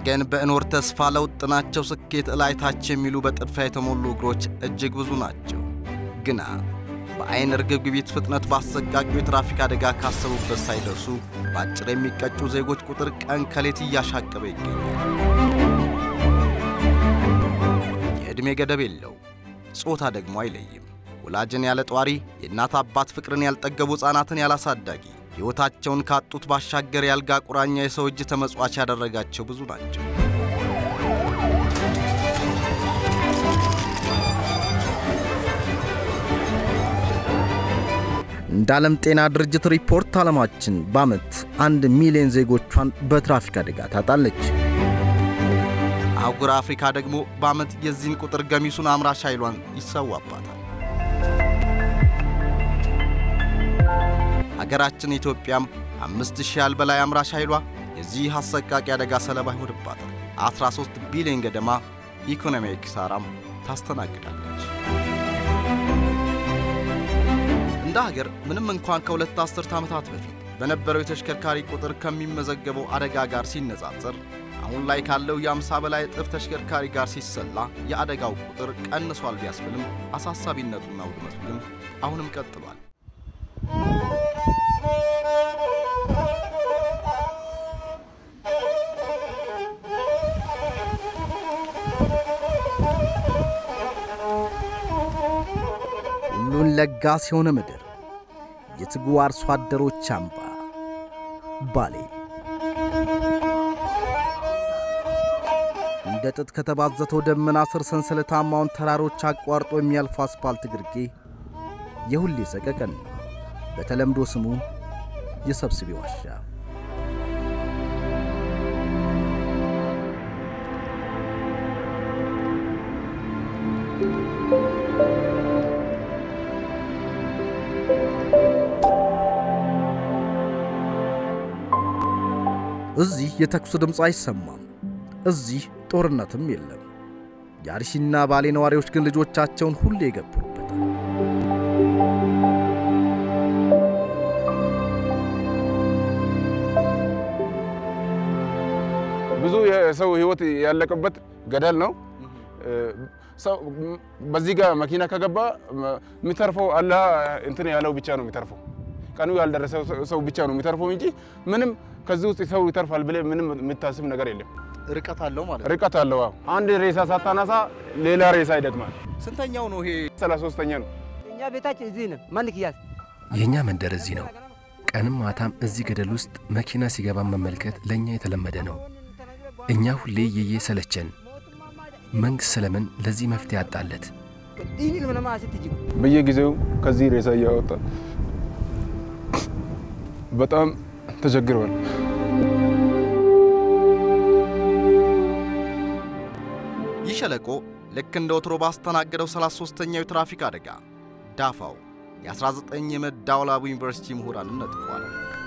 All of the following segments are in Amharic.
ነገን በእኖር ተስፋ ለውጥናቸው ስኬት እላይታች የሚሉ በጥድፊያ የተሞሉ እግሮች እጅግ ብዙ ናቸው። ግና በዐይን እርግብግቢት ፍጥነት በአሰቃቂው የትራፊክ አደጋ ካሰቡበት ሳይደርሱ በአጭር የሚቀጩ ዜጎች ቁጥር ቀን ከሌት እያሻቀበ ይገኛል። የዕድሜ ገደብ የለው፣ ጾታ ደግሞ አይለይም። ወላጅን ያለ ጧሪ፣ የእናት አባት ፍቅርን ያልጠገቡ ሕፃናትን ያላሳዳጊ ሕይወታቸውን ካጡት ባሻገር ያልጋ ቁራኛ የሰው እጅ ተመጽዋች ያደረጋቸው ብዙ ናቸው። እንደ ዓለም ጤና ድርጅት ሪፖርት ዓለማችን በዓመት አንድ ሚሊዮን ዜጎቿን በትራፊክ አደጋ ታጣለች። አህጉር አፍሪካ ደግሞ በዓመት የዚህን ቁጥር ገሚሱን አምራች ኃይሏን ይሰዋባታል። ሀገራችን ኢትዮጵያም አምስት ሺህ ያህል በላይ አምራች ኃይሏ የዚህ አሰቃቂ አደጋ ሰለባ ይሆንባታል። 13 ቢሊዮን ገደማ ኢኮኖሚያዊ ኪሳራም ታስተናግዳለች። እንደ ሀገር ምንም እንኳን ከሁለት አስርት ዓመታት በፊት በነበረው የተሽከርካሪ ቁጥር ከሚመዘገበው አደጋ ጋር ሲነጻጸር አሁን ላይ ካለው የ50 በላይ እጥፍ ተሽከርካሪ ጋር ሲሰላ የአደጋው ቁጥር ቀንሷል ቢያስብልም አሳሳቢነቱና ውድመቱ ግን አሁንም ቀጥሏል። ሁሉን ለጋስ የሆነ ምድር፣ የትጉ አርሶ አደሮች አምባ ባሌ እንደ ጥጥ ከተባዘተው ደመና ስር ሰንሰለታማውን ተራሮች አቋርጦ የሚያልፉ አስፓልት ግርጌ የሁሌ ሰቀቀን ነው። በተለምዶ ስሙ የሰብስቤ ዋሻ። እዚህ የተኩስ ድምፅ አይሰማም። እዚህ ጦርነትም የለም። የአርሲና ባሌ ነዋሪዎች ግን ልጆቻቸውን ሁሌ ይገብሩበታል። ብዙ የሰው ሕይወት ያለቀበት ገደል ነው። ሰው በዚህ ጋር መኪና ከገባ የሚተርፈው አላህ እንትን ያለው ብቻ ነው የሚተርፈው። ቀኑ ያልደረሰ ሰው ብቻ ነው የሚተርፈው እንጂ ምንም ከዚህ ውስጥ ሰው ይተርፋል ብለህ ምንም የምታስብ ነገር የለም። ርቀት አለው ማለት ርቀት አለው። አዎ። አንድ ሬሳ ሳታነሳ ሌላ ሬሳ ይደግማል። ስንተኛው ነው ይሄ? ሰላሳ ሶስተኛ ነው። እኛ ቤታችን እዚህ ነው። ማን ክያስ የእኛ መንደር እዚህ ነው። ቀንም ማታም እዚህ ገደል ውስጥ መኪና ሲገባ መመልከት ለእኛ የተለመደ ነው። እኛ ሁሌ የየ ሰለቸን። መንግሥት ስለምን ለዚህ መፍትሄ አጣለት? ዲኒ ምናማ ስትጅ በየጊዜው ከዚህ ሬሳ እያወጣ በጣም ተቸግረዋል። ይህ ሸለቆ ልክ እንደ ወትሮ ባስተናገደው 33ኛው የትራፊክ አደጋ ዳፋው የ19 የመዳወላቡ ዩኒቨርሲቲ ምሁራንን ነጥቋል።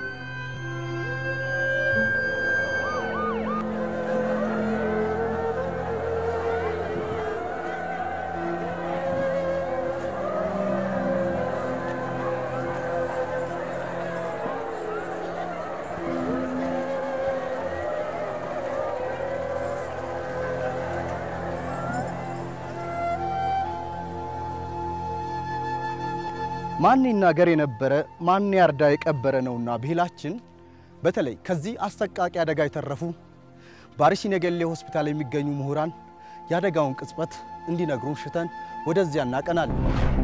ማን ይናገር የነበረ ማን ያርዳ የቀበረ ነውና ብሂላችን በተለይ ከዚህ አሰቃቂ አደጋ የተረፉ በአርሲ ነገሌ ሆስፒታል የሚገኙ ምሁራን የአደጋውን ቅጽበት እንዲነግሩን ሽተን ወደዚያ እናቀናለን።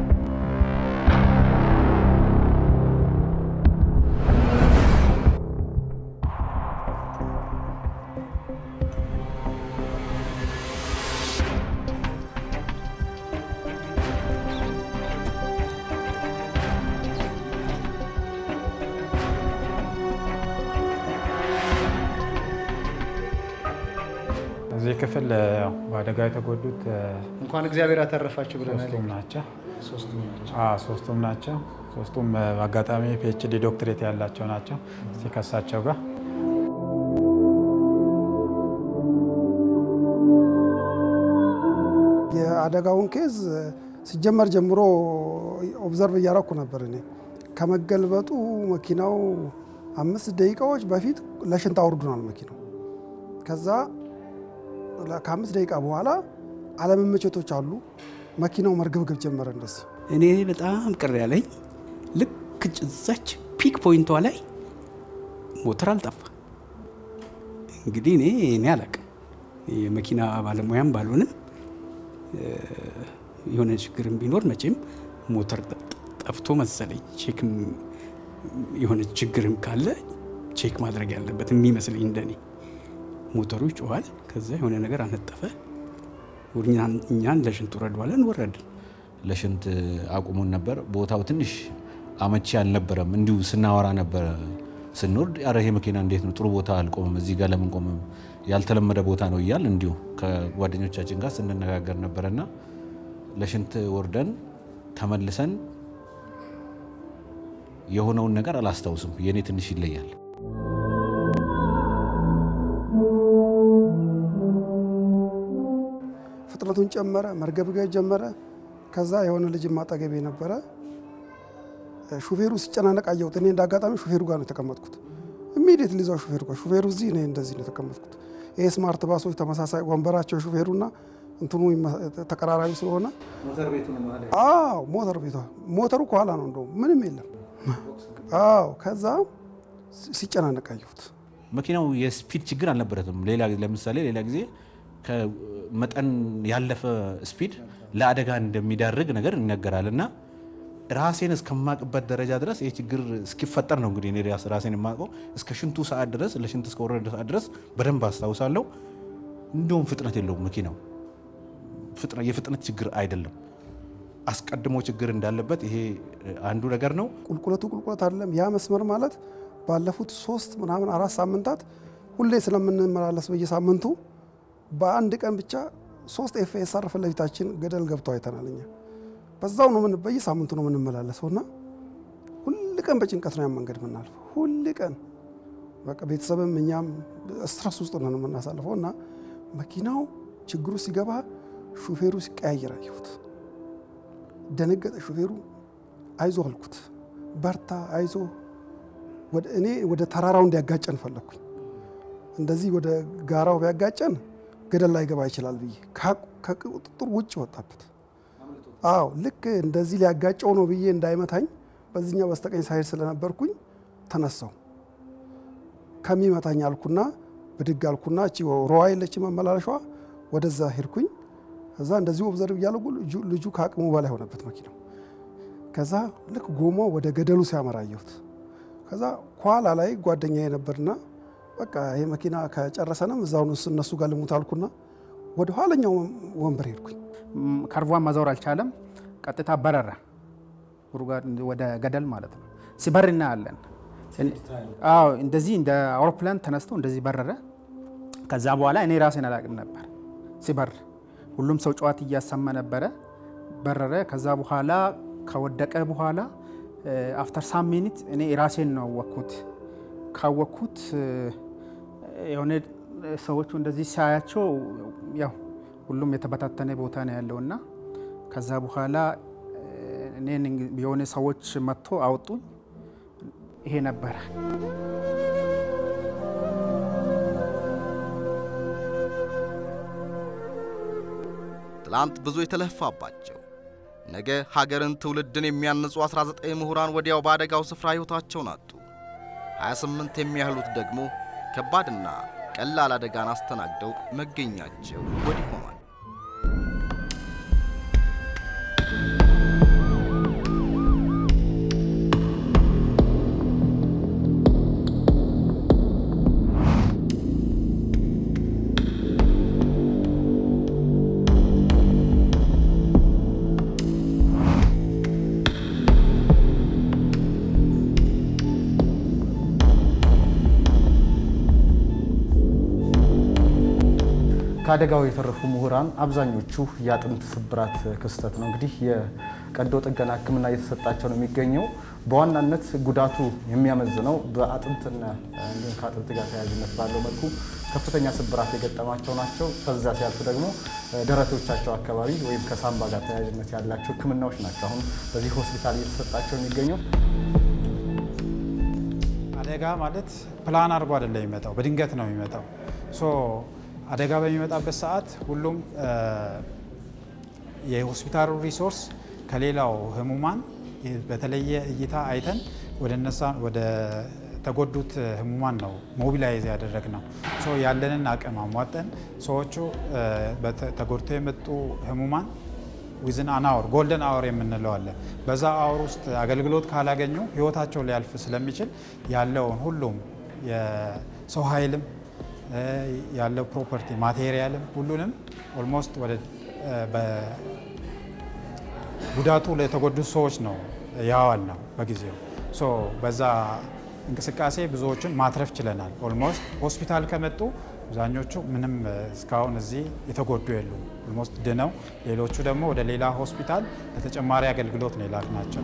እዚህ ክፍል ያው በአደጋ የተጎዱት እንኳን እግዚአብሔር ያተረፋችሁ ብለናል። ሶስቱም ናቸው። ሶስቱም ናቸው። አዎ ሶስቱም ናቸው። ሶስቱም በአጋጣሚ ፒኤችዲ ዶክትሬት ያላቸው ናቸው። እስቲ ከሳቸው ጋር የአደጋውን ኬዝ ሲጀመር ጀምሮ ኦብዘርቭ እያረኩ ነበር። እኔ ከመገልበጡ መኪናው አምስት ደቂቃዎች በፊት ለሽንት አውርዱናል መኪናው። ከዛ ከአምስት ደቂቃ በኋላ አለመመቸቶች አሉ። መኪናው መርገብገብ ጀመረ። እንደዚህ እኔ በጣም ቅር ያለኝ ልክ እዛች ፒክ ፖይንቷ ላይ ሞተር አልጠፋ። እንግዲህ እኔ እኔ አላቅም የመኪና ባለሙያም ባልሆንም የሆነ ችግርም ቢኖር መቼም ሞተር ጠፍቶ መሰለኝ ቼክ የሆነ ችግርም ካለ ቼክ ማድረግ ያለበት የሚመስለኝ እንደኔ። ሞተሩ ይጮኋል። ከዛ የሆነ ነገር አነጠፈ። እኛን ለሽንት ውረድ ባለን ወረድን። ለሽንት አቁሙን ነበር። ቦታው ትንሽ አመቺ አልነበረም። እንዲሁ ስናወራ ነበረ ስንወርድ፣ ኧረ ይሄ መኪና እንዴት ነው ጥሩ ቦታ አልቆምም፣ እዚህ ጋር ለምን ቆምም፣ ያልተለመደ ቦታ ነው እያል እንዲሁ ከጓደኞቻችን ጋር ስንነጋገር ነበረና ለሽንት ወርደን ተመልሰን የሆነውን ነገር አላስታውስም። የእኔ ትንሽ ይለያል። ፍጥነቱን ጨመረ፣ መርገብገብ ጀመረ። ከዛ የሆነ ልጅ ማጠገቤ ነበረ። ሹፌሩ ሲጨናነቅ አየሁት። እኔ እንደ አጋጣሚ ሹፌሩ ጋር ነው የተቀመጥኩት። ኢሚዲየት ሊዛው ሹፌሩ ጋር ሹፌሩ እዚህ እኔ እንደዚህ ነው የተቀመጥኩት። ይሄ ስማርት ባሶች ተመሳሳይ ወንበራቸው ሹፌሩና እንትኑ ተቀራራቢ ስለሆነ ሞተር ቤቱ ነው ማለት አዎ ሞተር ቤቷ ሞተሩ ከኋላ ነው እንደውም ምንም የለም። አዎ ከዛ ሲጨናነቅ አየሁት። መኪናው የስፒድ ችግር አልነበረትም። ሌላ ለምሳሌ ሌላ ጊዜ ከመጠን ያለፈ ስፒድ ለአደጋ እንደሚዳርግ ነገር ይነገራል እና ራሴን እስከማቅበት ደረጃ ድረስ ይህ ችግር እስኪፈጠር ነው እንግዲህ እኔ ራሴን የማውቀው እስከ ሽንቱ ሰዓት ድረስ ለሽንት እስከወረደ ሰዓት ድረስ በደንብ አስታውሳለሁ። እንዲሁም ፍጥነት የለውም መኪናው የፍጥነት ችግር አይደለም። አስቀድሞ ችግር እንዳለበት ይሄ አንዱ ነገር ነው። ቁልቁለቱ ቁልቁለት አይደለም። ያ መስመር ማለት ባለፉት ሶስት ምናምን አራት ሳምንታት ሁሌ ስለምንመላለስ በየሳምንቱ በአንድ ቀን ብቻ ሶስት ኤፍኤስአር ፊት ለፊታችን ገደል ገብተው አይተናል። እኛ በዛው ነው ምን በየሳምንቱ ነው የምንመላለሰው እና ሁል ቀን በጭንቀት ነው ያን መንገድ የምናልፈው። ሁል ቀን በቃ ቤተሰብም እኛም ስትረስ ውስጥ ነው የምናሳልፈው እና መኪናው ችግሩ ሲገባ ሹፌሩ ሲቀያየር አየሁት። ደነገጠ ሹፌሩ። አይዞ አልኩት፣ በርታ፣ አይዞ። እኔ ወደ ተራራው እንዲያጋጨን ፈለግኩኝ። እንደዚህ ወደ ጋራው ቢያጋጨን ገደል ላይ ገባ ይችላል ብዬ ከቁጥጥር ውጭ ወጣበት። አዎ ልክ እንደዚህ ሊያጋጨው ነው ብዬ እንዳይመታኝ በዚህኛው በስተቀኝ ሳይድ ስለነበርኩኝ ተነሳው። ከሚመታኝ አልኩና ብድግ አልኩና እቺ ሮዋ የለች መመላለሻዋ ወደዛ ሄድኩኝ። ከዛ እንደዚህ ኦብዘርቭ እያለጉ ልጁ ከአቅሙ በላይ ሆነበት መኪናው። ከዛ ልክ ጎማ ወደ ገደሉ ሲያመራ አየሁት። ከዛ ኋላ ላይ ጓደኛ ነበርና በቃ ይሄ መኪና ከጨረሰንም እዛው እነሱ ጋር ልሙት አልኩና ወደ ኋለኛው ወንበር ሄድኩኝ። ከርቧን መዞር አልቻለም። ቀጥታ በረረ ወደ ገደል ማለት ነው። ሲበር እናያለን። አዎ እንደዚህ እንደ አውሮፕላን ተነስቶ እንደዚህ በረረ። ከዛ በኋላ እኔ ራሴን አላቅም ነበር ሲበር ሁሉም ሰው ጨዋት እያሰማ ነበረ። በረረ። ከዛ በኋላ ከወደቀ በኋላ አፍተር ሳም ሚኒት እኔ ራሴን ነው ወኩት። ካወኩት የሆነ ሰዎቹ እንደዚህ ሲያያቸው ያው ሁሉም የተበታተነ ቦታ ነው ያለውና ከዛ በኋላ እኔን የሆነ ሰዎች መጥቶ አወጡኝ። ይሄ ነበረ። ትላንት ብዙ የተለፋባቸው ነገ ሀገርን ትውልድን የሚያንጹ 19 ምሁራን ወዲያው በአደጋው ስፍራ ሕይወታቸውን አጡ። 28 የሚያህሉት ደግሞ ከባድና ቀላል አደጋን አስተናግደው መገኛቸው ወዲህ ሆኗል። ከአደጋው የተረፉ ምሁራን አብዛኞቹ የአጥንት ስብራት ክስተት ነው። እንግዲህ የቀዶ ጥገና ሕክምና እየተሰጣቸው ነው የሚገኘው። በዋናነት ጉዳቱ የሚያመዝነው በአጥንትና እንዲሁም ከአጥንት ጋር ተያያዥነት ባለው መልኩ ከፍተኛ ስብራት የገጠማቸው ናቸው። ከዛ ሲያልፍ ደግሞ ደረቶቻቸው አካባቢ ወይም ከሳምባ ጋር ተያያዥነት ያላቸው ሕክምናዎች ናቸው አሁን በዚህ ሆስፒታል እየተሰጣቸው የሚገኘው። አደጋ ማለት ፕላን አድርጎ አይደለም የሚመጣው፣ በድንገት ነው የሚመጣው። ሶ አደጋ በሚመጣበት ሰዓት ሁሉም የሆስፒታሉ ሪሶርስ ከሌላው ህሙማን በተለየ እይታ አይተን ወደ እነሳ ወደ ተጎዱት ህሙማን ነው ሞቢላይዝ ያደረግ ነው። ያለንን አቅም አሟጠን ሰዎቹ ተጎድተው የመጡ ህሙማን ዊዝን አን አወር ጎልደን አወር የምንለው አለ። በዛ አወር ውስጥ አገልግሎት ካላገኙ ህይወታቸው ሊያልፍ ስለሚችል ያለውን ሁሉም የሰው ኃይልም ያለው ፕሮፐርቲ ማቴሪያልም ሁሉንም ኦልሞስት ወደ ጉዳቱ ለተጎዱት ሰዎች ነው ያዋል ነው በጊዜው ሶ በዛ እንቅስቃሴ ብዙዎችን ማትረፍ ችለናል። ኦልሞስት ሆስፒታል ከመጡ አብዛኞቹ ምንም እስካሁን እዚህ የተጎዱ የሉ ኦልሞስት ድነው፣ ሌሎቹ ደግሞ ወደ ሌላ ሆስፒታል ለተጨማሪ አገልግሎት ነው የላክናቸው።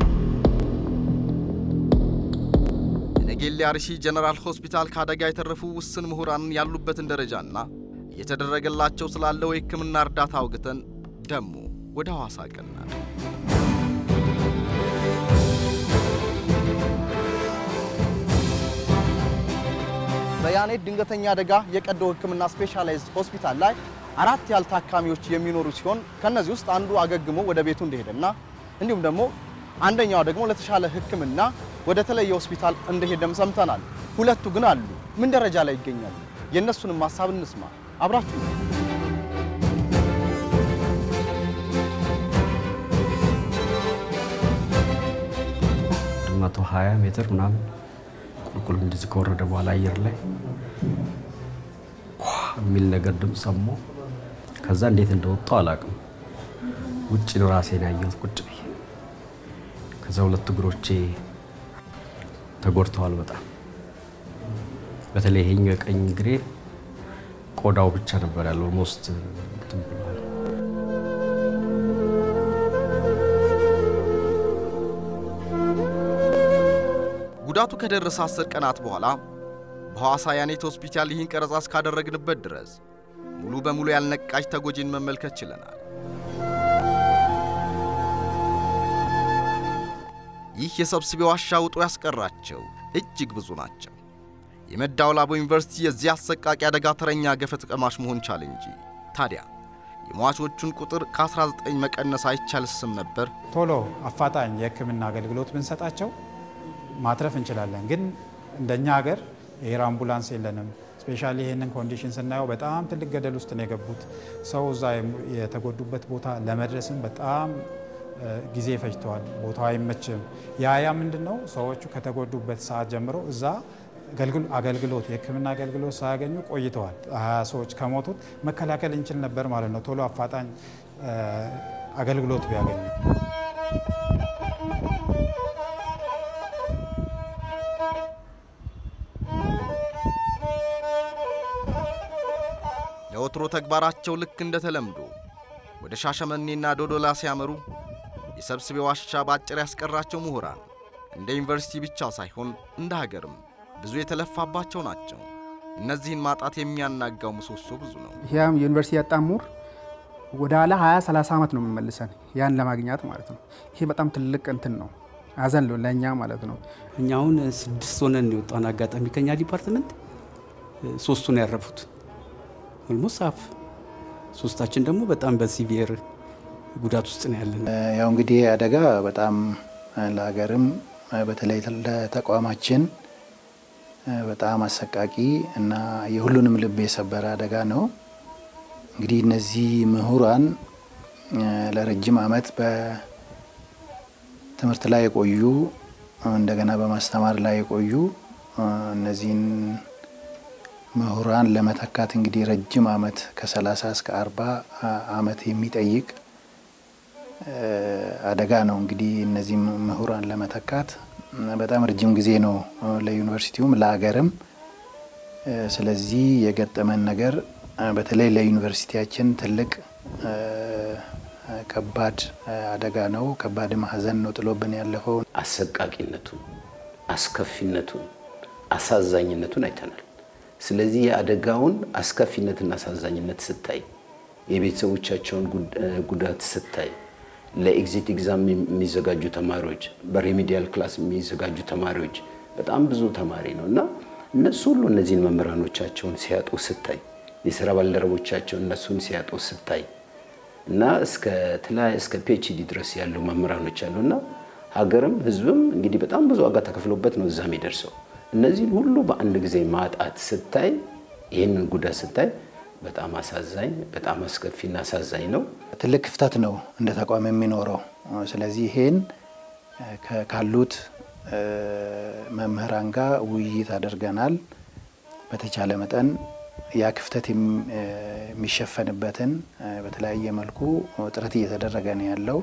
የነጌሌ አርሲ ጀነራል ሆስፒታል ከአደጋ የተረፉ ውስን ምሁራንን ያሉበትን ደረጃና እየተደረገላቸው ስላለው የሕክምና እርዳታ አውግተን ደሞ ወደ ሐዋሳ ቀናል። በያኔት ድንገተኛ አደጋ የቀዶ ሕክምና ስፔሻላይዝድ ሆስፒታል ላይ አራት ያህል ታካሚዎች የሚኖሩ ሲሆን ከነዚህ ውስጥ አንዱ አገግሞ ወደ ቤቱ እንደሄደና እንዲሁም ደግሞ አንደኛው ደግሞ ለተሻለ ሕክምና ወደ ተለየ ሆስፒታል እንደሄደም ሰምተናል። ሁለቱ ግን አሉ። ምን ደረጃ ላይ ይገኛሉ? የእነሱንም ሀሳብ እንስማ። አብራችሁ መቶ ሀያ ሜትር ምናምን ቁልቁል እንደዚህ ከወረደ በኋላ አየር ላይ የሚል ነገር ድምፅ ሰማሁ። ከዛ እንዴት እንደወጣሁ አላውቅም። ውጭ ነው ራሴን ያየሁት ቁጭ ብዬ። ከዛ ሁለት እግሮቼ ተጎድተዋል በጣም በተለይ ይሄኛው የቀኝ እግሬ ቆዳው ብቻ ነበር ያለው ኦልሞስት እንትን ብሏል። ጉዳቱ ከደረሰ አስር ቀናት በኋላ በሐዋሳ ያኔት ሆስፒታል ይህን ቀረጻ እስካደረግንበት ድረስ ሙሉ በሙሉ ያልነቃች ተጎጂን መመልከት ችለናል። ይህ የሰብስቤ ዋሻ ውጦ ያስቀራቸው እጅግ ብዙ ናቸው። የመዳወላቡ ዩኒቨርሲቲ የዚህ አሰቃቂ አደጋ ተረኛ ገፈት ቀማሽ መሆን ቻለ እንጂ ታዲያ የሟቾቹን ቁጥር ከ19 መቀነስ አይቻልስም ነበር? ቶሎ አፋጣኝ የሕክምና አገልግሎት ብንሰጣቸው ማትረፍ እንችላለን። ግን እንደኛ ሀገር ኤር አምቡላንስ የለንም። ስፔሻሊ ይህንን ኮንዲሽን ስናየው በጣም ትልቅ ገደል ውስጥ ነው የገቡት። ሰው እዛ የተጎዱበት ቦታ ለመድረስም በጣም ጊዜ ፈጅተዋል። ቦታው አይመችም። ያ ያ ምንድን ነው ሰዎቹ ከተጎዱበት ሰዓት ጀምሮ እዛ አገልግሎት የህክምና አገልግሎት ሳያገኙ ቆይተዋል። ሀያ ሰዎች ከሞቱት መከላከል እንችል ነበር ማለት ነው ቶሎ አፋጣኝ አገልግሎት ቢያገኙ። ለወትሮ ተግባራቸው ልክ እንደ ተለምዶ ወደ ሻሸመኔና ዶዶላ ሲያመሩ የሰብስቤ ዋሻ በአጭር ያስቀራቸው ምሁራን እንደ ዩኒቨርሲቲ ብቻ ሳይሆን እንደ ሀገርም ብዙ የተለፋባቸው ናቸው። እነዚህን ማጣት የሚያናጋው ምሰሶ ብዙ ነው። ያም ዩኒቨርሲቲ ያጣ ምሁር ወደ ኋላ 20 30 ዓመት ነው የሚመልሰን ያን ለማግኘት ማለት ነው። ይሄ በጣም ትልቅ እንትን ነው፣ አዘን ነው ለእኛ ማለት ነው። እኛ አሁን ስድስት ሆነን የወጣን አጋጣሚ ከኛ ዲፓርትመንት ሶስቱ ነው ያረፉት። ኦልሞስት ሀፍ ሶስታችን ደግሞ በጣም በሲቪየር ጉዳት ውስጥ ነው ያለን። ያው እንግዲህ አደጋ በጣም ለሀገርም በተለይ ለተቋማችን በጣም አሰቃቂ እና የሁሉንም ልብ የሰበረ አደጋ ነው። እንግዲህ እነዚህ ምሁራን ለረጅም ዓመት በትምህርት ላይ የቆዩ እንደገና በማስተማር ላይ የቆዩ እነዚህን ምሁራን ለመተካት እንግዲህ ረጅም ዓመት ከ30 እስከ 40 ዓመት የሚጠይቅ አደጋ ነው። እንግዲህ እነዚህ ምሁራን ለመተካት በጣም ረጅም ጊዜ ነው ለዩኒቨርሲቲውም ለሀገርም። ስለዚህ የገጠመን ነገር በተለይ ለዩኒቨርሲቲያችን ትልቅ ከባድ አደጋ ነው። ከባድ ሐዘን ነው ጥሎብን ያለፈው። አሰቃቂነቱን፣ አስከፊነቱን፣ አሳዛኝነቱን አይተናል። ስለዚህ የአደጋውን አስከፊነትና አሳዛኝነት ስታይ፣ የቤተሰቦቻቸውን ጉዳት ስታይ ለኤግዚት ኤግዛም የሚዘጋጁ ተማሪዎች፣ በሬሜዲያል ክላስ የሚዘጋጁ ተማሪዎች በጣም ብዙ ተማሪ ነው እና እነሱ ሁሉ እነዚህን መምህራኖቻቸውን ሲያጡ ስታይ የስራ ባልደረቦቻቸው እነሱን ሲያጡ ስታይ እና እስከ ተለያየ እስከ ፒኤችዲ ድረስ ያሉ መምህራኖች አሉና ሀገርም ህዝብም እንግዲህ በጣም ብዙ ዋጋ ተከፍሎበት ነው እዛ የሚደርሰው። እነዚህን ሁሉ በአንድ ጊዜ ማጣት ስታይ፣ ይህንን ጉዳት ስታይ በጣም አሳዛኝ፣ በጣም አስከፊና አሳዛኝ ነው። ትልቅ ክፍተት ነው እንደ ተቋም የሚኖረው። ስለዚህ ይሄን ካሉት መምህራን ጋር ውይይት አድርገናል። በተቻለ መጠን ያ ክፍተት የሚሸፈንበትን በተለያየ መልኩ ጥረት እየተደረገ ነው ያለው።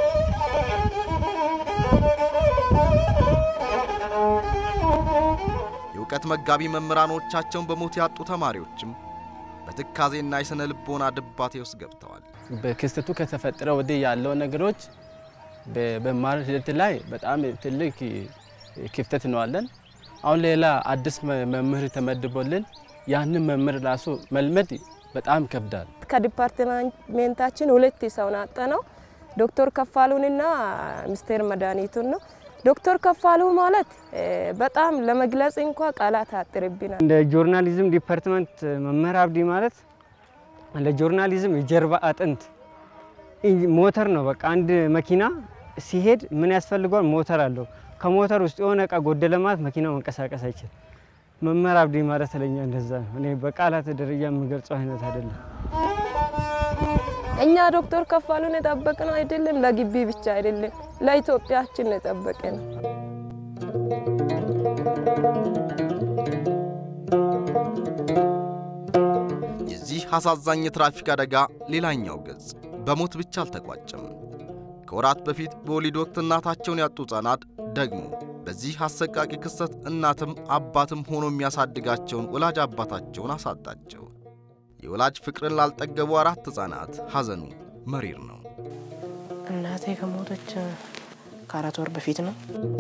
የእውቀት መጋቢ መምህራኖቻቸውን በሞት ያጡ ተማሪዎችም በትካዜና የሥነ ልቦና ድባቴ ውስጥ ገብተዋል። በክስተቱ ከተፈጠረ ወዲህ ያለው ነገሮች በመማር ሂደት ላይ በጣም ትልቅ ክፍተት ነዋለን። አሁን ሌላ አዲስ መምህር ተመድቦልን ያንን መምህር ራሱ መልመድ በጣም ከብዳል። ከዲፓርትሜንታችን ሁለት ሰው ናጠ ነው ዶክተር ከፋሉንና ሚስቴር መድኃኒቱን ነው። ዶክተር ከፋሉ ማለት በጣም ለመግለጽ እንኳ ቃላት አጥርብናል። እንደ ጆርናሊዝም ዲፓርትመንት መምህር አብዲ ማለት ለጆርናሊዝም የጀርባ አጥንት ሞተር ነው። በቃ አንድ መኪና ሲሄድ ምን ያስፈልገዋል? ሞተር አለው። ከሞተር ውስጥ የሆነ እቃ ጎደለ ማለት መኪናው መንቀሳቀስ አይችል። መምህር አብዲ ማለት ለኛ እንደዛ ነው። እኔ በቃላት ደረጃ የምገልጸው አይነት አይደለም። እኛ ዶክተር ከፋሉን የጠበቅነው አይደለም ለግቢ ብቻ አይደለም ለኢትዮጵያችን የጠበቀ ነው። የዚህ አሳዛኝ የትራፊክ አደጋ ሌላኛው ገጽ በሞት ብቻ አልተቋጨም። ከወራት በፊት በወሊድ ወቅት እናታቸውን ያጡ ሕፃናት ደግሞ በዚህ አሰቃቂ ክስተት እናትም አባትም ሆኖ የሚያሳድጋቸውን ወላጅ አባታቸውን አሳጣቸው። የወላጅ ፍቅርን ላልጠገቡ አራት ሕፃናት ሐዘኑ መሪር ነው። እናቴ ከሞተች ከአራት ወር በፊት ነው።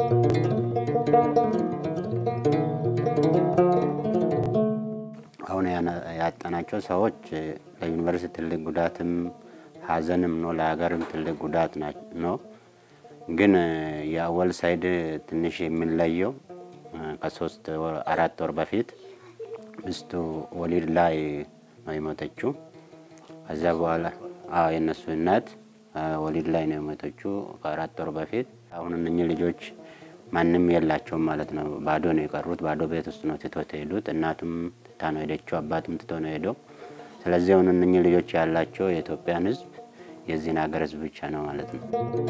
አሁን ያጣናቸው ሰዎች ለዩኒቨርሲቲ ትልቅ ጉዳትም ሀዘንም ነው፣ ለሀገርም ትልቅ ጉዳት ነው። ግን የአወል ሳይድ ትንሽ የሚለየው ከሶስት አራት ወር በፊት ሚስቱ ወሊድ ላይ ነው የሞተችው። ከዚያ በኋላ የእነሱ እናት ወሊድ ላይ ነው የሞተችው ከአራት ወር በፊት። አሁን እነኚህ ልጆች ማንም የላቸውም ማለት ነው። ባዶ ነው የቀሩት። ባዶ ቤት ውስጥ ነው ትቶ የሄዱት። እናቱም ትታ ነው ሄደችው፣ አባቱም ትቶ ነው ሄደው። ስለዚህ አሁን እነኚህ ልጆች ያላቸው የኢትዮጵያን ሕዝብ የዚህን ሀገር ሕዝብ ብቻ ነው ማለት ነው።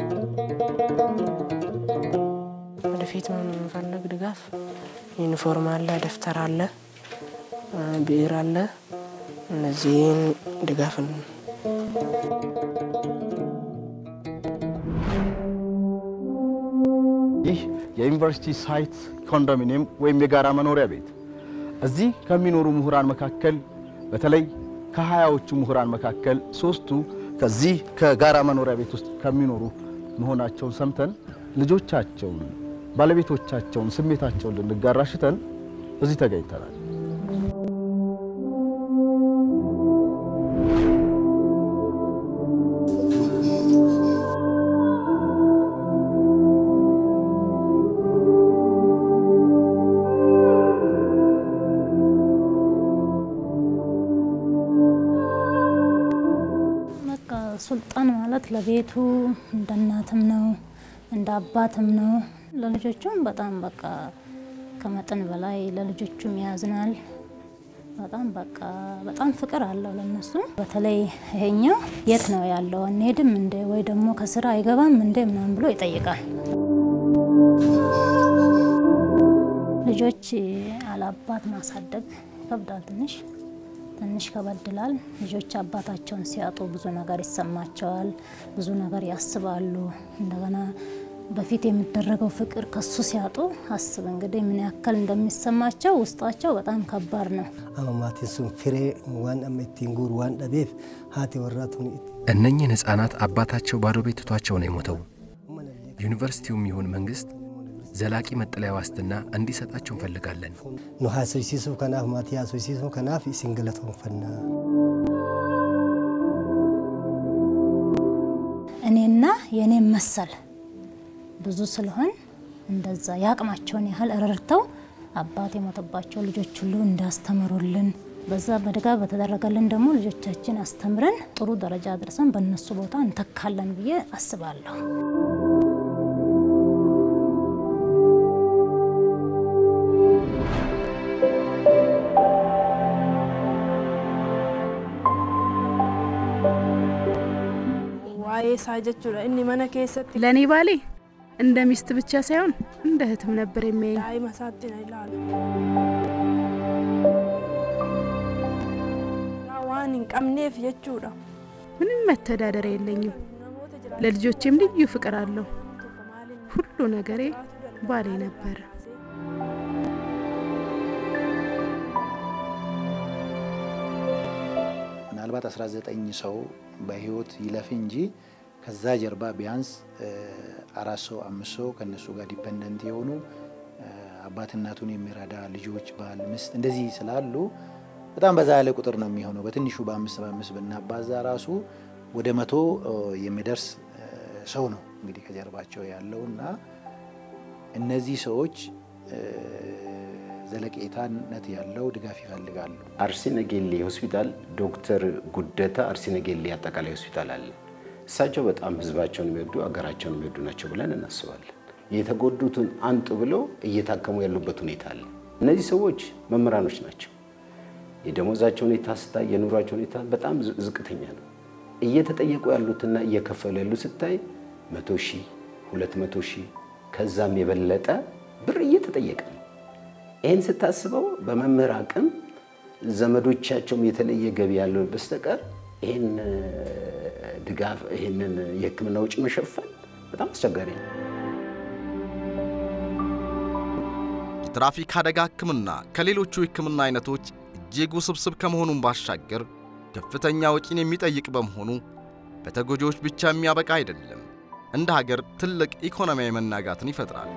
ወደፊት የምንፈልግ ድጋፍ ዩኒፎርም አለ፣ ደብተር አለ፣ ብዕር አለ። እነዚህን ድጋፍ ይህ የዩኒቨርሲቲ ሳይት ኮንዶሚኒየም ወይም የጋራ መኖሪያ ቤት እዚህ ከሚኖሩ ምሁራን መካከል በተለይ ከሀያዎቹ ምሁራን መካከል ሶስቱ ከዚህ ከጋራ መኖሪያ ቤት ውስጥ ከሚኖሩ መሆናቸውን ሰምተን ልጆቻቸውን፣ ባለቤቶቻቸውን ስሜታቸውን ልንጋራ ሽተን እዚህ ተገኝተናል። ሱልጣን ማለት ለቤቱ እንደ እናትም ነው እንደ አባትም ነው። ለልጆቹም በጣም በቃ ከመጠን በላይ ለልጆቹም ያዝናል። በጣም በቃ በጣም ፍቅር አለው ለነሱ። በተለይ ይሄኛው የት ነው ያለው አንሄድም እንዴ ወይ ደግሞ ከስራ አይገባም እንዴ ምናምን ብሎ ይጠይቃል። ልጆች አላባት ማሳደግ ይከብዳል ትንሽ ትንሽ ከበድላል። ልጆች አባታቸውን ሲያጡ ብዙ ነገር ይሰማቸዋል፣ ብዙ ነገር ያስባሉ። እንደገና በፊት የሚደረገው ፍቅር ከሱ ሲያጡ አስብ እንግዲህ ምን ያክል እንደሚሰማቸው ውስጣቸው በጣም ከባድ ነው። አማማቲን ሱን ፍሬ ዋን አመቲን ጉር ዋን ደቤፍ ሀቲ ወራቱን እነኝህን ሕፃናት አባታቸው ባዶ ቤት ትቷቸው ነው የሞተው። ዩኒቨርሲቲውም ይሁን መንግሥት ዘላቂ መጠለያ ዋስትና እንዲሰጣቸው እንፈልጋለን። ኑ ሀሶይሲሱ ከናፍ ማቲ ሀሶይሲሱ ከናፍ ሲንገለቶን ፈና እኔና የእኔም መሰል ብዙ ስለሆን እንደዛ የአቅማቸውን ያህል ረድተው አባት የሞተባቸው ልጆች ሁሉ እንዳስተምሩልን በዛ በድጋ በተደረገልን ደግሞ ልጆቻችን አስተምረን ጥሩ ደረጃ ደርሰን በእነሱ ቦታ እንተካለን ብዬ አስባለሁ። waa'ee isaa jechuudha inni mana keessatti ለእኔ ባሌ እንደ ሚስት ብቻ ሳይሆን እንደ እህትም ነበር የሚያየኝ። daa'ima isaatti na ilaalu. waan hin qabneef jechuudha. ምንም መተዳደሪያ የለኝም። ለልጆቼም ልዩ ፍቅር አለው። ሁሉ ነገሬ ባሌ ነበረ። ምናልባት 19 ሰው በህይወት ይለፍ እንጂ ከዛ ጀርባ ቢያንስ አራት ሰው አምስት ሰው ከነሱ ጋር ዲፐንደንት የሆኑ አባት እናቱን የሚረዳ ልጆች፣ ባል፣ ሚስት እንደዚህ ስላሉ በጣም በዛ ያለ ቁጥር ነው የሚሆነው። በትንሹ በአምስት በአምስት ብናባዛ ራሱ ወደ መቶ የሚደርስ ሰው ነው እንግዲህ ከጀርባቸው ያለው እና እነዚህ ሰዎች ዘለቄታነት ያለው ድጋፍ ይፈልጋሉ። አርሲ ነገሌ ሆስፒታል ዶክተር ጉደታ አርሲ ነገሌ አጠቃላይ ሆስፒታል አለ። እሳቸው በጣም ህዝባቸውን የሚወዱ አገራቸውን የሚወዱ ናቸው ብለን እናስባለን። የተጎዱትን አንጡ ብለው እየታከሙ ያሉበት ሁኔታ አለ። እነዚህ ሰዎች መምህራኖች ናቸው። የደሞዛቸው ሁኔታ ስታይ፣ የኑሯቸው ሁኔታ በጣም ዝቅተኛ ነው። እየተጠየቁ ያሉትና እየከፈሉ ያሉ ስታይ መቶ ሺህ ሁለት መቶ ሺህ ከዛም የበለጠ ብር እየተጠየቀ ነው። ይህን ስታስበው በመምህር አቅም ዘመዶቻቸውም የተለየ ገቢ ያለው በስተቀር ይህን ድጋፍ ይህንን የሕክምና ውጭ መሸፈን በጣም አስቸጋሪ ነው። የትራፊክ አደጋ ሕክምና ከሌሎቹ የሕክምና አይነቶች እጅግ ውስብስብ ከመሆኑም ባሻገር ከፍተኛ ወጪን የሚጠይቅ በመሆኑ በተጎጂዎች ብቻ የሚያበቃ አይደለም። እንደ ሀገር ትልቅ ኢኮኖሚያዊ መናጋትን ይፈጥራል።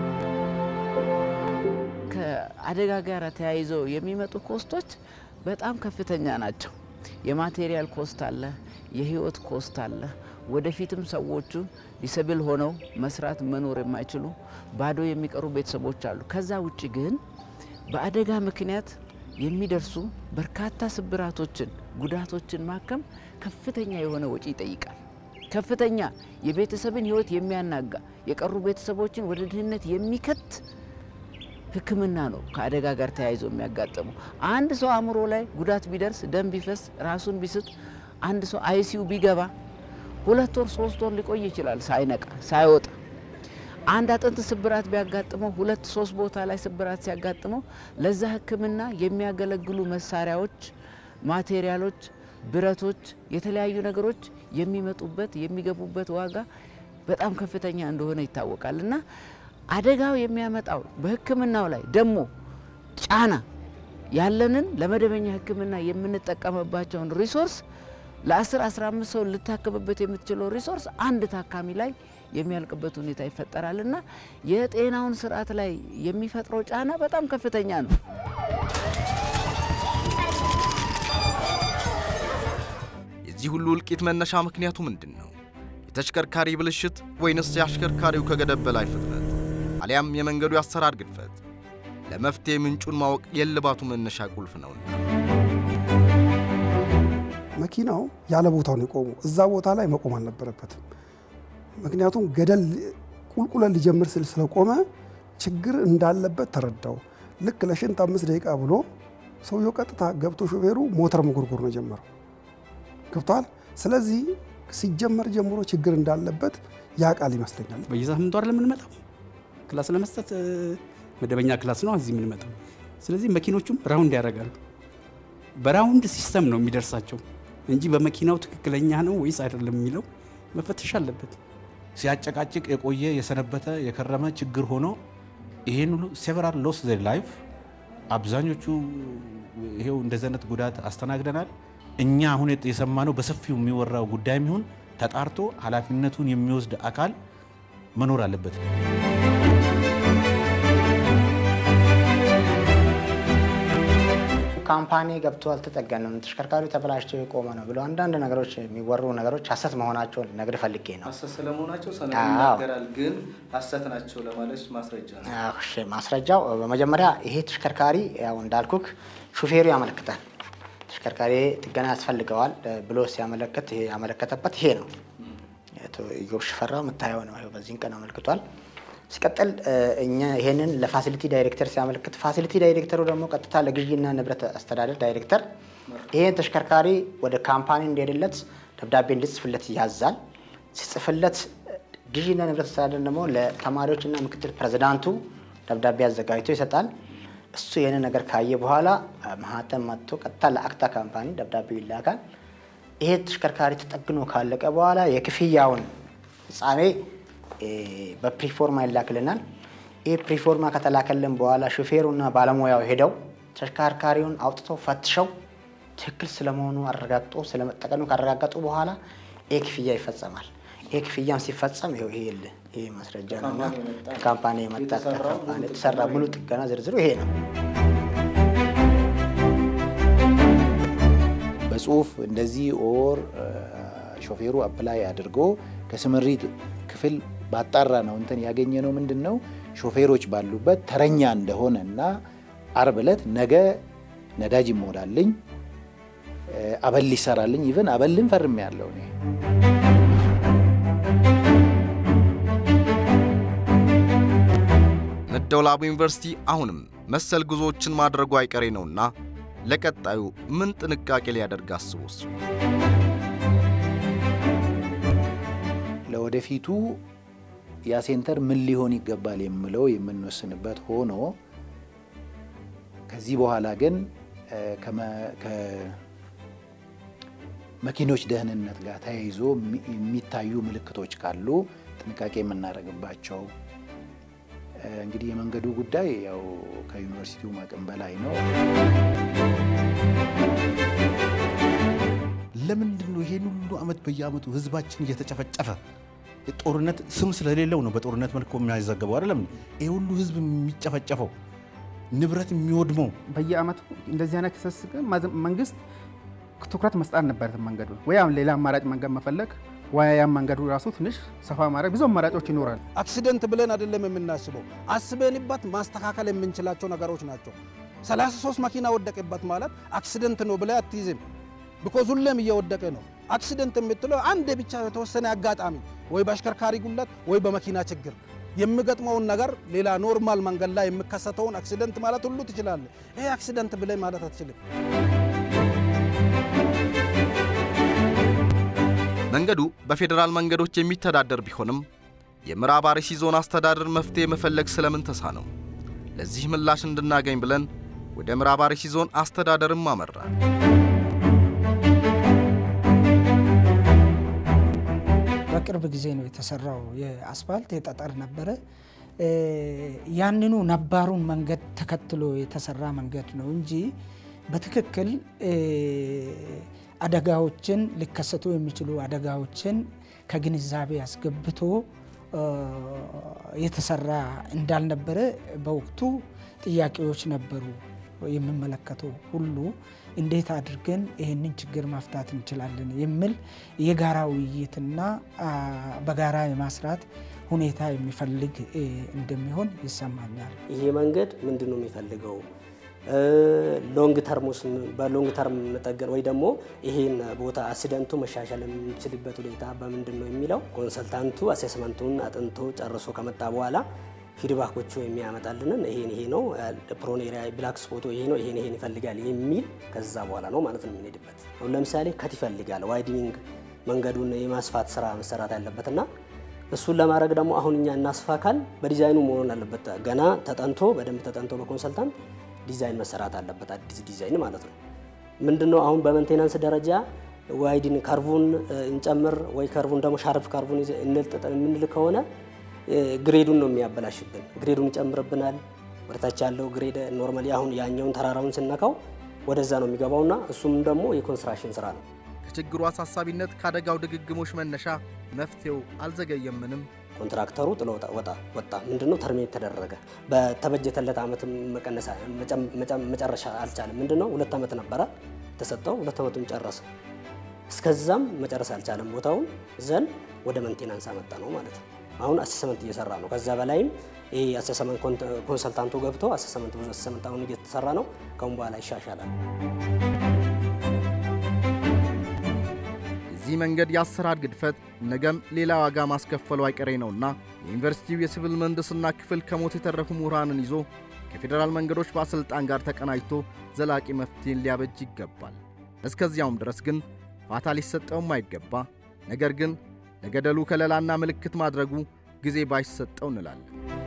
ከአደጋ ጋር ተያይዘው የሚመጡ ኮስቶች በጣም ከፍተኛ ናቸው። የማቴሪያል ኮስት አለ፣ የህይወት ኮስት አለ። ወደፊትም ሰዎቹ ዲሰብል ሆነው መስራት መኖር የማይችሉ ባዶ የሚቀሩ ቤተሰቦች አሉ። ከዛ ውጭ ግን በአደጋ ምክንያት የሚደርሱ በርካታ ስብራቶችን፣ ጉዳቶችን ማከም ከፍተኛ የሆነ ወጪ ይጠይቃል። ከፍተኛ የቤተሰብን ህይወት የሚያናጋ የቀሩ ቤተሰቦችን ወደ ድህነት የሚከት ሕክምና ነው ከአደጋ ጋር ተያይዞ የሚያጋጥመው። አንድ ሰው አእምሮ ላይ ጉዳት ቢደርስ፣ ደም ቢፈስ፣ ራሱን ቢስት፣ አንድ ሰው አይሲዩ ቢገባ ሁለት ወር ሶስት ወር ሊቆይ ይችላል ሳይነቃ ሳይወጣ። አንድ አጥንት ስብራት ቢያጋጥመው ሁለት ሶስት ቦታ ላይ ስብራት ሲያጋጥመው ለዛ ሕክምና የሚያገለግሉ መሳሪያዎች፣ ማቴሪያሎች፣ ብረቶች፣ የተለያዩ ነገሮች የሚመጡበት የሚገቡበት ዋጋ በጣም ከፍተኛ እንደሆነ ይታወቃል እና አደጋው የሚያመጣው በህክምናው ላይ ደግሞ ጫና ያለንን ለመደበኛ ህክምና የምንጠቀምባቸውን ሪሶርስ ለ10 15 ሰው ልታከምበት የምትችለው ሪሶርስ አንድ ታካሚ ላይ የሚያልቅበት ሁኔታ ይፈጠራል እና የጤናውን ስርዓት ላይ የሚፈጥረው ጫና በጣም ከፍተኛ ነው። የዚህ ሁሉ እልቂት መነሻ ምክንያቱ ምንድን ነው? የተሽከርካሪ ብልሽት ወይንስ የአሽከርካሪው ከገደብ በላይ ፍጥነት አሊያም የመንገዱ የአሰራር ግድፈት? ለመፍትሄ ምንጩን ማወቅ የልባቱ መነሻ ቁልፍ ነውና መኪናው ያለ ቦታው ነው የቆመው። እዛ ቦታ ላይ መቆም አልነበረበትም። ምክንያቱም ገደል ቁልቁለት ሊጀምር ስል ስለቆመ ችግር እንዳለበት ተረዳው። ልክ ለሽንት አምስት ደቂቃ ብሎ ሰውየው ቀጥታ ገብቶ ሾፌሩ ሞተር መጎርጎር ነው ጀመረው። ገብቷል። ስለዚህ ሲጀመር ጀምሮ ችግር እንዳለበት ያውቃል ይመስለኛል። በየሳምንቱ አይደለም የምንመጣው ክላስ ለመስጠት መደበኛ ክላስ ነው እዚህ የምንመጣው። ስለዚህ መኪኖቹም ራውንድ ያደርጋሉ። በራውንድ ሲስተም ነው የሚደርሳቸው እንጂ በመኪናው ትክክለኛ ነው ወይስ አይደለም የሚለው መፈተሽ አለበት። ሲያጨቃጭቅ የቆየ የሰነበተ የከረመ ችግር ሆኖ ይህን ሁሉ ሴቨራል ሎስ ዘር ላይፍ አብዛኞቹ ይሄው እንደዚህ አይነት ጉዳት አስተናግደናል። እኛ አሁን የሰማነው በሰፊው የሚወራው ጉዳይም ይሁን ተጣርቶ ኃላፊነቱን የሚወስድ አካል መኖር አለበት። ካምፓኒ ገብቶ አልተጠገንም፣ ተሽከርካሪው ተበላሽቶ የቆመ ነው ብሎ አንዳንድ ነገሮች የሚወሩ ነገሮች ሀሰት መሆናቸውን ልነግር ፈልጌ ነው። ሀሰት ስለመሆናቸው ሰነዱ አዎ። ይናገራል፣ ግን ሀሰት ናቸው ለማለት ማስረጃ ነው። እሺ፣ ማስረጃው በመጀመሪያ ይሄ ተሽከርካሪ ያው እንዳልኩክ ሹፌሩ ያመለክታል። ተሽከርካሪ ጥገና ያስፈልገዋል ብሎ ሲያመለክት ይሄ ያመለከተበት ይሄ ነው። አቶ ኢዮብ ሽፈራው የምታየው ነው። ይኸው በዚህን ቀን አመልክቷል። ሲቀጥል እኛ ይሄንን ለፋሲሊቲ ዳይሬክተር ሲያመለክት ፋሲሊቲ ዳይሬክተሩ ደግሞ ቀጥታ ለግዢና ንብረት አስተዳደር ዳይሬክተር ይሄን ተሽከርካሪ ወደ ካምፓኒ እንደሄደለት ደብዳቤ እንዲጽፍለት ያዛል። ሲጽፍለት ግዢና ንብረት አስተዳደር ደግሞ ለተማሪዎችና ምክትል ፕሬዚዳንቱ ደብዳቤ አዘጋጅቶ ይሰጣል። እሱ ይህንን ነገር ካየ በኋላ ማህተም መጥቶ ቀጥታ ለአክታ ካምፓኒ ደብዳቤው ይላካል። ይሄ ተሽከርካሪ ተጠግኖ ካለቀ በኋላ የክፍያውን ፍጻሜ በፕሪፎርማ ይላክልናል። ይህ ፕሪፎርማ ከተላከልን በኋላ ሹፌሩና ባለሙያው ሄደው ተሽከርካሪውን አውጥተው ፈትሸው ትክክል ስለመሆኑ አረጋግጦ ስለመጠቀሙ ካረጋገጡ በኋላ ይህ ክፍያ ይፈጸማል። ይህ ክፍያም ሲፈጸም ይኸው ይሄ የለ ይሄ ማስረጃ ነውና ከካምፓኒ የመጣ ከካምፓኒ የተሰራ ሙሉ ጥገና ዝርዝሩ ይሄ ነው። በጽሁፍ እንደዚህ ኦር ሾፌሩ አፕላይ አድርጎ ከስምሪት ክፍል ባጣራ ነው እንትን ያገኘ ነው ምንድን ነው ሾፌሮች ባሉበት ተረኛ እንደሆነ እና አርብ ዕለት ነገ ነዳጅ ይሞላልኝ አበል ይሰራልኝ ኢቨን አበልን ፈርም ያለው እኔ መደወላቡ ዩኒቨርሲቲ አሁንም መሰል ጉዞዎችን ማድረጉ አይቀሬ ነውና ለቀጣዩ ምን ጥንቃቄ ሊያደርግ አስቦስ? ለወደፊቱ ያ ሴንተር ምን ሊሆን ይገባል የምለው የምንወስንበት ሆኖ ከዚህ በኋላ ግን ከመኪኖች ደህንነት ጋር ተያይዞ የሚታዩ ምልክቶች ካሉ ጥንቃቄ የምናደርግባቸው እንግዲህ የመንገዱ ጉዳይ ያው ከዩኒቨርሲቲው አቅም በላይ ነው። ለምንድን ነው ይሄን ሁሉ ዓመት በየዓመቱ ህዝባችን እየተጨፈጨፈ ጦርነት ስም ስለሌለው ነው በጦርነት መልኩ የሚያዘገበው አይደለም? ይሄ ሁሉ ህዝብ የሚጨፈጨፈው ንብረት የሚወድመው በየአመቱ እንደዚህ አይነት ክሰስ ግን መንግስት ትኩረት መስጣት ነበረት መንገዱ ወይ አሁን ሌላ አማራጭ መንገድ መፈለግ ወይ ያም መንገዱ ራሱ ትንሽ ሰፋ ማድረግ ብዙ አማራጮች ይኖራል። አክሲደንት ብለን አይደለም የምናስበው፣ አስበንበት ማስተካከል የምንችላቸው ነገሮች ናቸው። 33 መኪና ወደቀበት ማለት አክሲደንት ነው ብለህ አትይዝም። ቢኮዝ ሁሌም እየወደቀ ነው። አክሲደንት የምትለው አንድ ብቻ የተወሰነ አጋጣሚ ወይ በአሽከርካሪ ጉለት ወይ በመኪና ችግር የሚገጥመውን ነገር ሌላ ኖርማል መንገድ ላይ የሚከሰተውን አክሲደንት ማለት ሁሉ ትችላለህ። ይሄ አክሲደንት ብለህ ማለት አትችልም። መንገዱ በፌዴራል መንገዶች የሚተዳደር ቢሆንም የምዕራብ አርሲ ዞን አስተዳደር መፍትሄ መፈለግ ስለምን ተሳነው? ለዚህ ምላሽ እንድናገኝ ብለን ወደ ምዕራብ አርሲ ዞን አስተዳደርም አመራን። በቅርብ ጊዜ ነው የተሰራው የአስፋልት የጠጠር ነበረ። ያንኑ ነባሩን መንገድ ተከትሎ የተሰራ መንገድ ነው እንጂ በትክክል አደጋዎችን ሊከሰቱ የሚችሉ አደጋዎችን ከግንዛቤ አስገብቶ የተሰራ እንዳልነበረ በወቅቱ ጥያቄዎች ነበሩ። የሚመለከተው ሁሉ እንዴት አድርገን ይህንን ችግር ማፍታት እንችላለን የሚል የጋራ ውይይትና በጋራ የማስራት ሁኔታ የሚፈልግ እንደሚሆን ይሰማኛል። ይሄ መንገድ ምንድን ነው የሚፈልገው? ሎንግ ተርሙስ በሎንግ ተርም መጠገን ወይ ደግሞ ይሄን ቦታ አክሲደንቱ መሻሻል የምንችልበት ሁኔታ በምንድን ነው የሚለው ኮንሰልታንቱ አሴስመንቱን አጥንቶ ጨርሶ ከመጣ በኋላ ፊድባኮቹ የሚያመጣልንን ይሄን ይሄ ነው ፕሮን ኤሪያ ብላክ ስፖቶ ይሄ ነው ይሄን ይሄን ይፈልጋል የሚል ከዛ በኋላ ነው ማለት ነው የምንሄድበት። አሁን ለምሳሌ ከት ይፈልጋል ዋይድኒንግ መንገዱን የማስፋት ስራ መሰራት ያለበት እና እሱን ለማድረግ ደግሞ አሁን እኛ እናስፋ ካል በዲዛይኑ መሆን አለበት። ገና ተጠንቶ በደንብ ተጠንቶ በኮንሰልታንት ዲዛይን መሰራት አለበት። አዲስ ዲዛይን ማለት ነው። ምንድነው አሁን በሜንቴናንስ ደረጃ ዋይድን ከርቡን እንጨምር ወይ ከርቡን ደግሞ ሻርፕ ከርቡን እንልጥጥ የምንል ከሆነ ግሬዱን ነው የሚያበላሽብን። ግሬዱን ይጨምርብናል። ወደታች ያለው ግሬድ ኖርማሊ አሁን ያኛውን ተራራውን ስነካው ወደዛ ነው የሚገባውና እሱም ደግሞ የኮንስትራክሽን ስራ ነው። ከችግሩ አሳሳቢነት ከአደጋው ድግግሞሽ መነሻ መፍትሄው አልዘገየምንም። ኮንትራክተሩ ጥሎ ወጣ ወጣ ምንድነው ተርሚኔት ተደረገ። በተበጀተለት ዓመት መጨረሻ አልቻለም። ምንድነው ሁለት ዓመት ነበረ የተሰጠው፣ ሁለት ዓመቱን ጨረሰ። እስከዛም መጨረስ አልቻለም። ቦታውን ዘን ወደ መንቴናንስ አመጣ ነው ማለት ነው። አሁን አሰሰመንት እየሰራ ነው። ከዛ በላይም ይሄ አሰሰመንት ኮንሰልታንቱ ገብቶ አሰሰመንት ብዙ አሰሰመንት አሁን እየተሰራ ነው። ከአሁን በኋላ ይሻሻላል። የዚህ መንገድ የአሰራር ግድፈት ነገም ሌላ ዋጋ ማስከፈሉ አይቀሬ ነውና የዩኒቨርሲቲው የሲቪል ምህንድስና ክፍል ከሞት የተረፉ ምሁራንን ይዞ ከፌዴራል መንገዶች ባለሥልጣን ጋር ተቀናጅቶ ዘላቂ መፍትሄን ሊያበጅ ይገባል። እስከዚያውም ድረስ ግን ፋታ ሊሰጠውም አይገባ፣ ነገር ግን ለገደሉ ከለላና ምልክት ማድረጉ ጊዜ ባይሰጠው እንላለን።